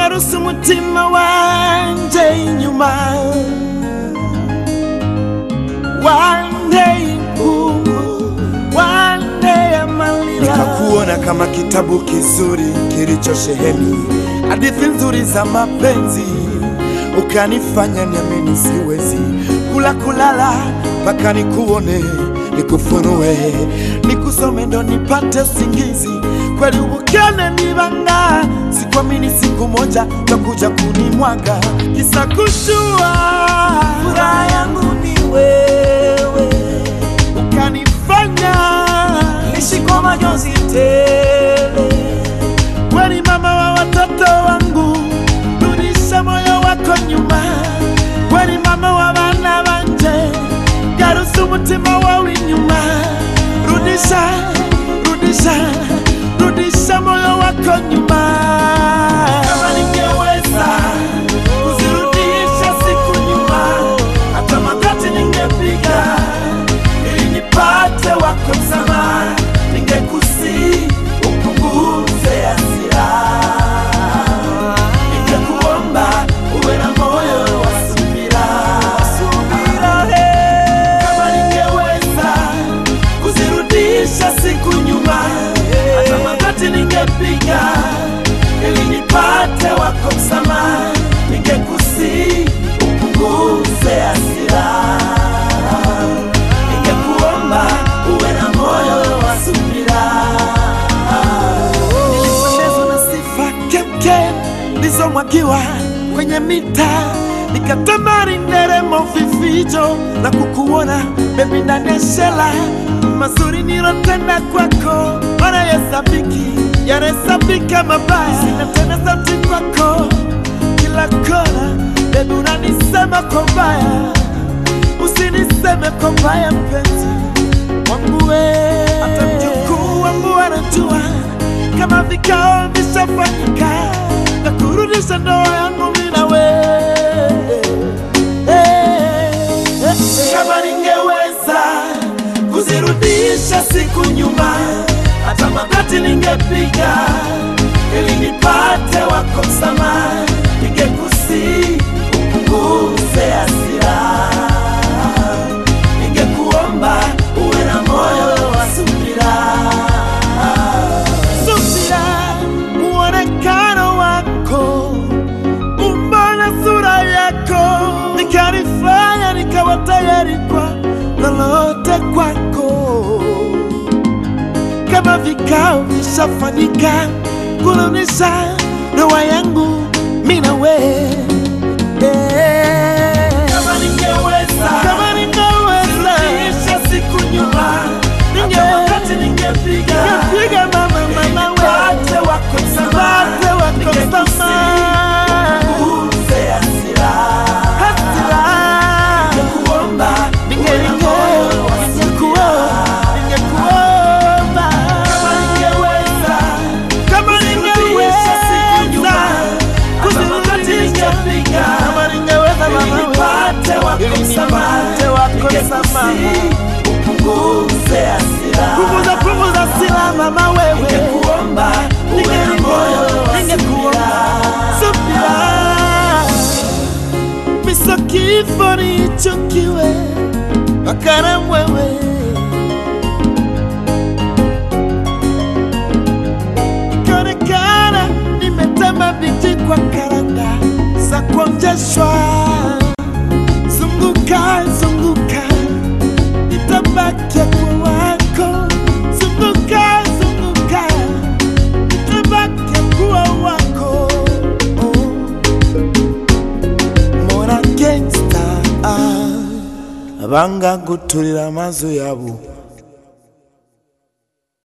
garuse umutima wanje inyuma wanteye inkungu wanteye amalira nikakuona kama kitabu kizuri kilichosheheni hadithi nzuri za mapenzi, ukanifanya niamini siwezi kula kulala mpaka nikuone, nikufunue, nikusome ndo nipate usingizi. Kweli ubukene ni banga, sikuamini siku moja takuja kunimwaga, kisa kushua furaha yangu ni wewe ukanifanya nishiko majonzi tele kweli mama wa watoto wangu, rudisha moyo wako nyuma. Kweli mama wa bana banje, garusa umutima wawe inyuma. Rudisha, rudisha, rudisha moyo wako nyuma. Kama ningeweza kuzirudisha siku nyuma, hata magoti ningepiga ili nipate wako msamaha, ningekusi upunguze hasira, ningekuomba uwe na moyo wa subira. Kama ningeweza kuzirudisha siku nyuma, hata magoti ningepiga ili nipate wako msamaha, ningekusi upunguze hasira ningekuomba uwe na moyo wa subira. Nilipendezwa na sifa kemkem nilizomwagiwa kwenye mita, nikatamani nderemo vifijo na kukuona bebi ndani ya shela. Mazuri nilotenda kwako wanayesabiki yanahesabika mabaya, sina tena sauti kwako kila kona, bebi unanisema kwa mbaya usiniseme kwa mbaya mpenzi wangu we. Hata mjukuu wangu anajua kama vikao vishafanyika na kurudisha ndoa yangu mimi na we. Kama ningeweza kuzirudisha siku nyuma, hata magoti ningepiga ili nipate wako msamaha, ningekusi upunguze hasira ningekuomba uwe na moyo wa subira. Subira, muonekano wako, umbo na sura yako nikanifanya nikawa tayari kwa lolote kwako. Kama vikao vishafanyika kurudisha ndoa yangu mimi na wewe kama ningeweza kama ningeweza kurudisha siku nyuma hata wakati ningepiga ningepiga mama mama wewe nipate wako msamaha nipate wako msamaha uze hasira hasira ningekuomba ningekuomba ningekuomba kama ningeweza kama ningeweza siku nyuma hata wakati ningepiga kama ningeweza mama wewe nipate wako msamaha upunguze hasira punguza punguza hasira mama wewe ningekuomba uwe na moyo wa subira miso kifo nichukiwe makara wewe ikaonekana nimetema viti kwa karanda za kuonjeshwa zunguka zunguka nitabakia kwa wako zunguka zunguka nitabakia kuwa wako oh. mora gangsta ah. abangaguturira amazu yabo